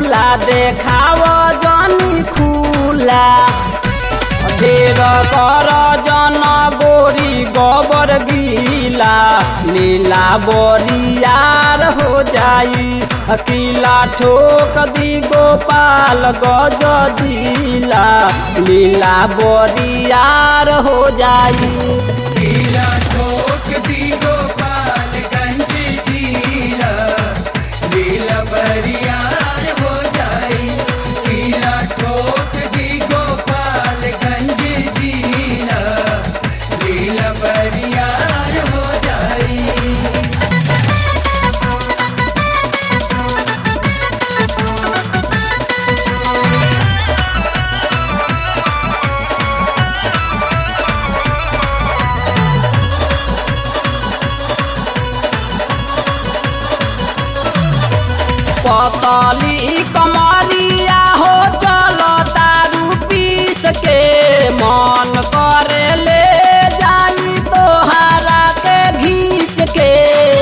खुला देखाव जनी खुला ढेर कर जन गोरी गोबर गीला लीला बोरियार हो जाई अकीला ठोक दी गोपाल गज जिला लीला बोरियार हो जाई लीला ठोक दी गोपालगंज जिला लीला बरियार हो जाई लीला ठोक दी गोपालगंज जिला लीला बरियार हो जाई पतली कमरिया हो चलो दारू पीस के मन करे ले जाई तोहरा के घींच के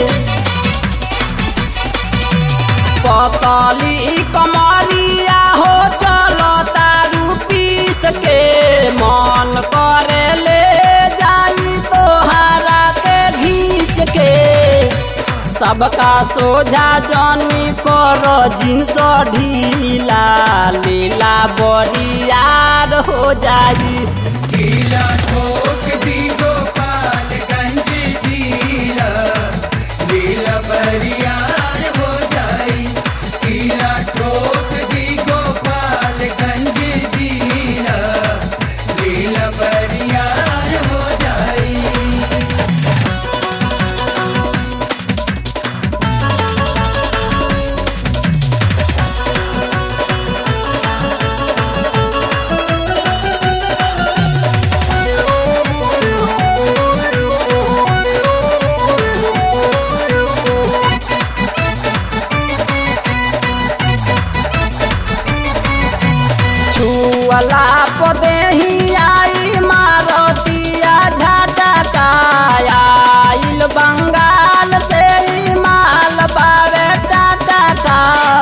पतली कमरिया हो चलो दारू पीस के मन करे ले जाई तोहरा के घींच के सबका सोझा जनी कर जिन्स ढीला लीला बरियार हो जाई लीला ठोक दी गोपालगंज जिला लीला बरियार हो जाई लीला ठोक दी गोपालगंज जिला लीला बरियार हो जाई छुअला पदेही आई मारतिया झटका आइल बंगाल से ई माल बावे टटका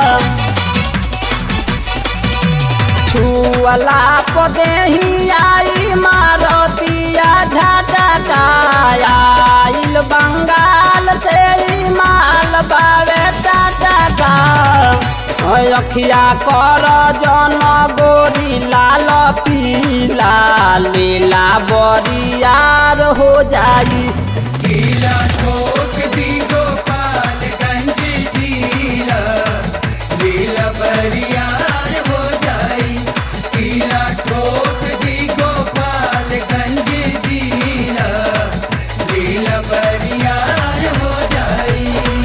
छुअला पदेही आई मारतिया झटका आइल बंगाल से ई माल बावे टटका अखिया कर जन गोरी लाल पीला लीला बरियार हो जाई लीला ठोक दी गोपालगंज जिला लीला बरियार हो जाई लीला ठोक दी गोपालगंज जिला लीला बरियार हो जाई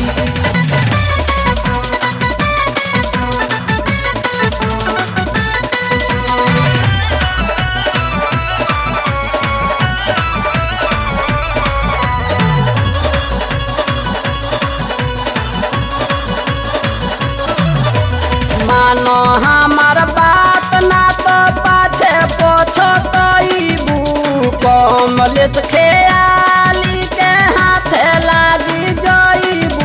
मानो हमार बात ना तो पाछे पोछतईबू कमलेश खेयाली के हाथे लागी जईबू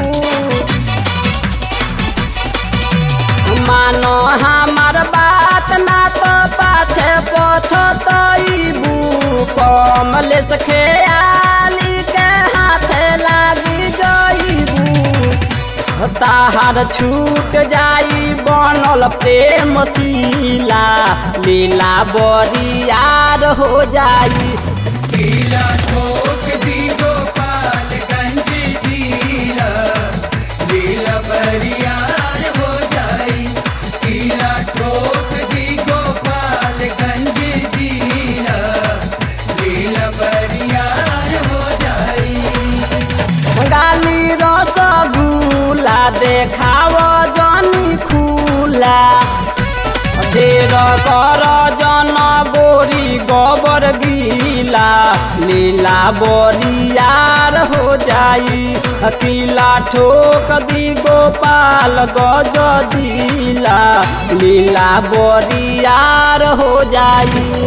मानो हमार बात ना तो पाछे पोछतईबू कमलेश खेयाली के हाथे लागी जईबू ताहार छूट जाई बनल प्रेम शीला लीला बरियार हो जाई लीला ठोक दी गोपालगंज जिला लीला बरियार हो जाई लीला ठोक दी गोपालगंज जिला लीला बरियार हो जाई गाली रसगुल्ला देखाव जनी खुला ढेर कर जन गोरी गोबर गीला लीला बरियार हो जाई अकीला ठोक दी गोपाल गज दिला लीला बरियार हो जाई